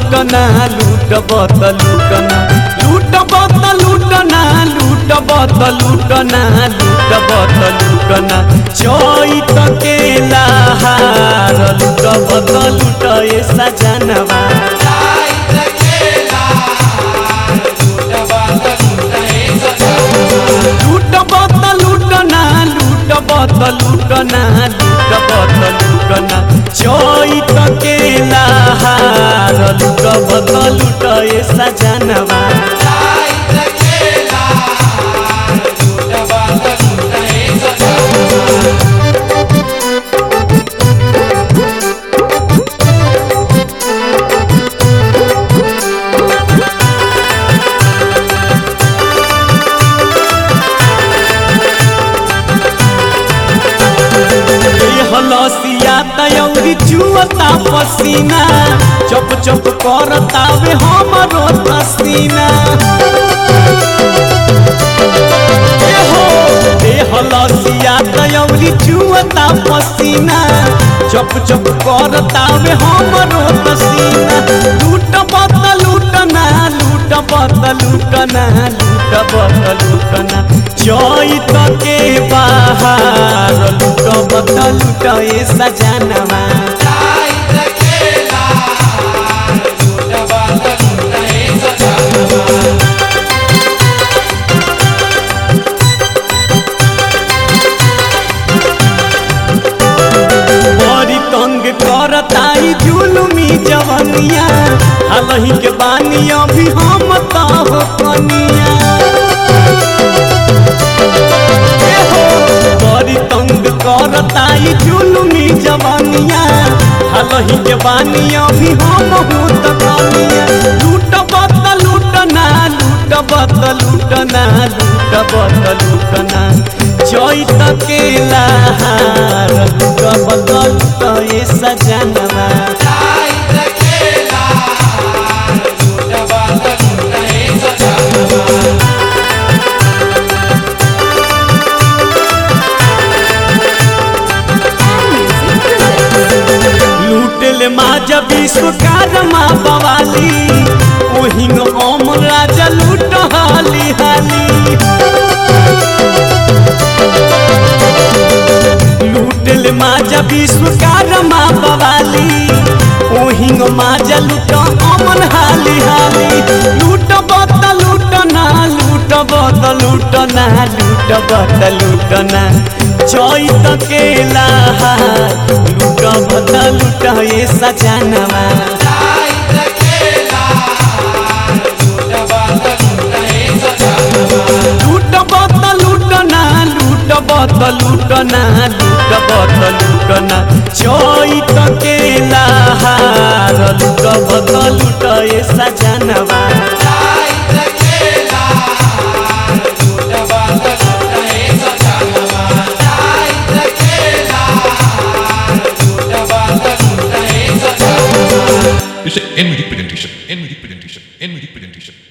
लूटना लूटब त लूटना लूटब त लूटना लूटब त लूटना लूटब त लूटना चैत के लहार लूटब त लूट ए सजनवा लूटब त लूटना लूटब त लूटना लूटब त लूटना चैत के लहार लूटब त लूट ए सजनवा हलसिया तयौरी चुअता पसीना चप चप करतावे हमरो पसीना ए हो ए हलसिया तयौरी चुअता पसीना चप चप करतावे हमरो पसीना लूट बत लूटना लूट बत लूटना लूट बत लूटना चैत के बाहर लूट बत लूट ए सजनवा बड़ी तंग करताई जुलुमी जवनिया हालही के बानी अभी हम तब कनिया ए हो, बड़ी तंग करताई जुलुमी जवनिया हालही के बानी अभी हम हूँ त कनिया लूट बत लूटना लूट बत लूटना लूट बत लूटना चैत के लहार लूट बत लूट ए सजनवा लूटल माजा विश्वकर्मा बवाली ओहिंग ओम राजा लूट हाली हाली लूटल माजा विश्वकर्मा बवाली ओहिंग माजा लूट अमन हाली हाली लूट बत लूटना लूट बत लूटना लूट बत लूटना चैत के लहार लूट बत लूट ए सजनवा लूट बत लूटना लूट बत लूटना लूट बत लूटना चैत के लहार लूट बत लूट ए सजनवा It's an NVD presentation. NVD presentation. NVD presentation.